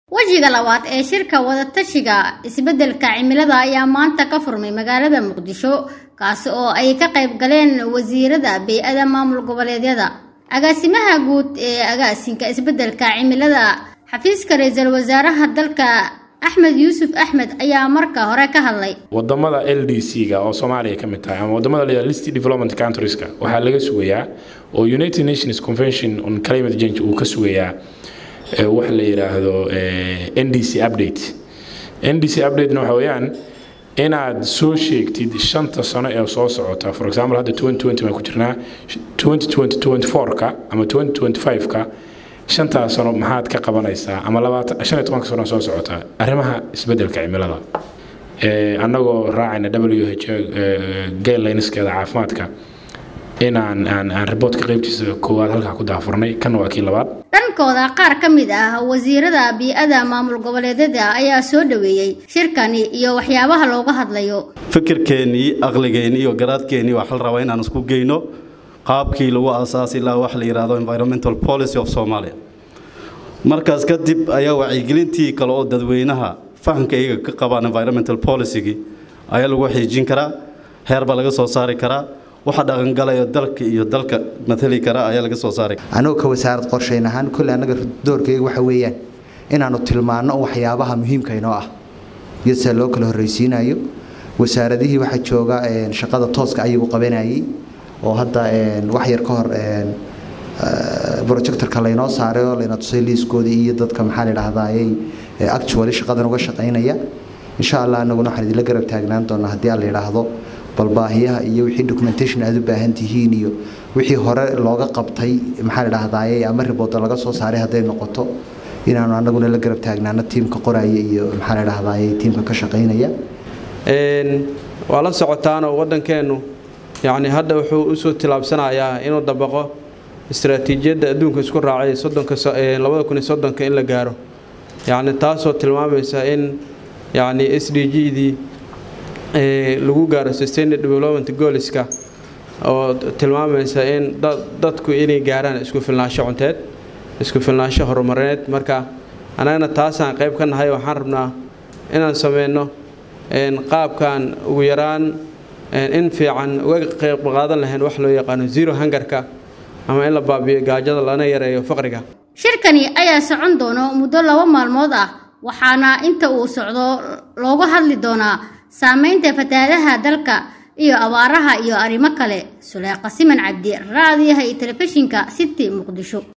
wejiga labaad ee shirka wadatashiga isbeddelka cimilada ayaa maanta ka furmay magaalada muqdisho kaasi oo ay ka qayb galeen wasiirada bey-ada maamul goboleedyada agaasimaha guud ee agaasinka isbeddelka cimilada xafiiska ra-iisul wasaaraha dalka axmed yuusuf axmed ayaa marka hore ka hadlay wadamada l d c-ga oo soomaaliya ka mid tahay ama wadamada la list development countrieska waxaa laga sugayaa oo united nations convention on climate change uu ka sugayaa waxa la yidhaahdo n d c update n d c updatena waxa weeyaan inaad soo sheegtid shanta sano ee soo socota for example hadda baan ku jirnaa ka ama ka shantaas sano maxaad ka qabanaysaa ama shan iyo tobanka sano soo socota arrimaha isbeddelka cimilada annagoo raacayna w h guidelineskeeda caafimaadka inaan aan aan riboodka qaybtiisa koowaad halkaa ku daafurnay kana waa kii labaad dhankooda qaar ka mid ah wasiirada bii-ada maamul goboleedyada ayaa soo dhaweeyey shirkani iyo waxyaabaha looga hadlayo fikirkeennii aqligeennii iyo garaadkeennii waxaa la rabaa inaan isku geyno qaabkii lagu aasaasi lahaa wax la yidhaahdo environmental policy of somalia markaas kadib ayaa wacyigelintii kale oo dadweynaha fahamka iyaga ka qabaan environmental policygii ayaa lagu xiijin karaa heer baa laga soo saari karaa waxa dhaqangalayo dalka iyo dalka matali kara ayaa laga soo saaray anagoo ka wasaarad qorshayn ahaan kolle annaga doorkayga waxa weeyaan inaannu tilmaanno waxyaabaha muhiimka inoo ah iyo sida loo kala horraysiinayo wasaaradihii waxaa jooga shaqada tooska ayagu qabanayay oo hadda wax yar ka hor projectorka laynoo saaray oo layna tusay liiskoodii iyo dadka maxaa la dhahdaayay actually shaqadan uga shaqaynaya insha allah anaguna waxaan idinla garab taagnaan doonaa haddii aan la yidhaahdo bal baahiyaha iyo wixii documentation aad u baahan tihiin iyo wixii hore looga qabtay maxaa la dhahdaayay ama ribooda laga soo saaray hadday noqoto inaanu anaguna la garab taagnaano tiimka qoraya iyo maxaa la dhahdaayay tiimka ka shaqaynaya waa la socotaanoo waddankeennu yacni hadda wuxuu usoo tilaabsanayaa inuu dabaqo istaraatiijiyadda adduunka isku raacay soddonkalabada kun iyo soddonka in la gaaro yacni taasoo tilmaamaysa in yacni s d g-dii lagu gaaro sustained development gooliska oo tilmaamaysa in dadku inay gaaraan isku filnaansho cunteed isku filnaansho horumareed marka annagana taasaan qayb ka nahay waxaan rabnaa inaan sameyno qaabkan ugu yaraan in fiican uga qayb qaadan lahayn wax loo yaqaano zero hangarka ama in la baabiyo gaajada lana yareeyo faqriga shirkani ayaa socon doono muddo laba maalmood ah waxaana inta uu socdo looga hadli doonaa saameynta fatahaadaha dalka iyo abaaraha iyo arrimo kale suleeqa siman cabdi raadiyaha iyo telefishinka city muqdisho